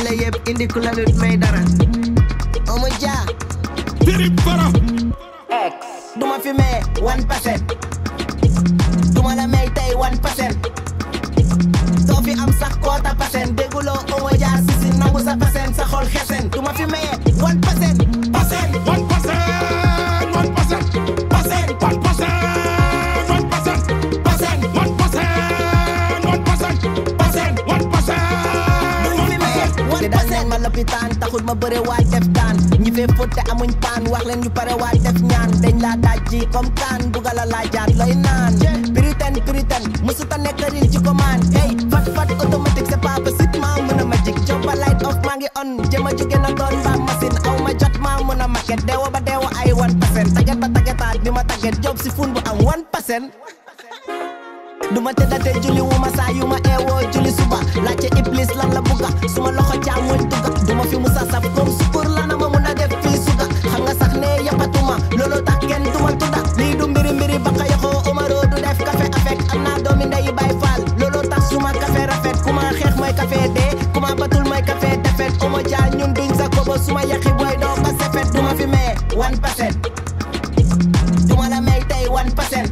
la yëpp indi ku la lut may dara Omo Dia Birib Fara duma fi may one percent duma la may tey one percent doo fi am sax koota percent dégguloo Omo Dia sisi nangu sa percent sa xol xesen duma fi may one percent percent one percent one percent percent one percent one percent percent one percent one percent percent one percent duma fi may one percent ma lopitaan taxul ma bëre waaj def daan ñi fee fotte amuñ paan wax leen ñu pare waaj def ñaan dañ laa dajji comme kaan bugal a laajaat looy naan piritan piritan mësuta nekk ril ci commande hey fat fat automatique c'est pas possible maa mën a magic job ba light off maa ngi on jëma jóge na doon ba machine aw ma jot maa mën a maquette deewa ba deewa ay one percent taget ba tagetaat bi ma taget job si fun bu am one percent duma tëddate julli wu ma saa yu ma eewoo julli suba laajte iblis lan la bugga suma loxo càmmoñ dugga duma fi musa saf comme sukur lana ma mun a def fii suga xam nga sax ne yappatuma looloo tax kenn duma tudda lii du mbiri mbiri baka yoxoo Omaro du def café avec am naa doomi ndeyi bay faal looloo tax suma café rafet ku ma xeex mooy café dee ku ma batul mooy café defet Omo Dia ñun duñ sa kobo suma yaxi booy doo ba sefet duma fi maye one percent duma la may tey one percent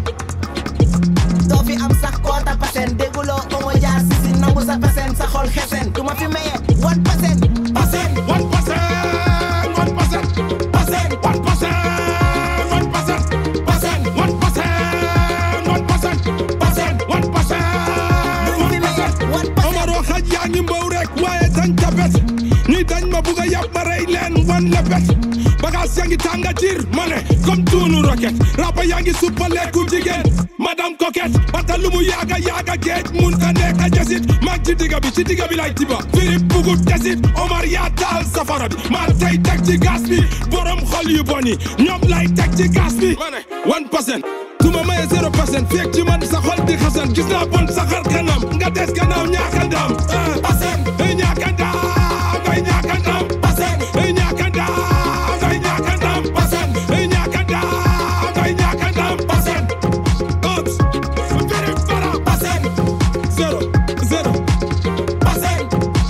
doo fi am sax koota percent dégguloo Omo Dia sisi nangu sa percent sa xol xesen duma fi maye one percent percent one percent one percent percent one percent one percent percent one percent one percent percent one percent duma fi maye one percent Omaro xaj yaa ngi mbow rek waaye dañ tapet ñi dañ ma bugg a yàpp ma rey leen wan lepet bagaas yaa ngi tànga jir ma ne comme tuunu roket rapa yaa ngi suppa lekku jigéen madame coquette bata lu mu yaaga yaaga géej mun ka nekk a jasit mag ci digga bi ci digga bi lay tiba firip bugu desit Omar yaa taal safara bi maa tey teg ci gas bi borom xol yu bon yi ñoom lay teg ci gas bi ma ne one percent tuma maye zero percent fekk ci man sa xol di xasan gis naa bon sa xar kanam nga des gannaaw ñaaka ndam percent ay ñaaka ndam ay ñaaka ndam percent ay ñaaka ndam ay ñaaka ndam percent ay ñaaka ndam ay ñaaka ndam percent oops very fara percent zero zero percent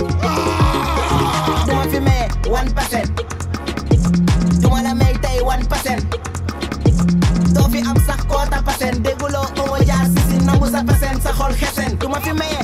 ah duma fi maye one percent duma la may tey one percent doo fi am sax koota percent dégguloo Omo Dia sisi nangu sa percent sa xol xesen duma fi maye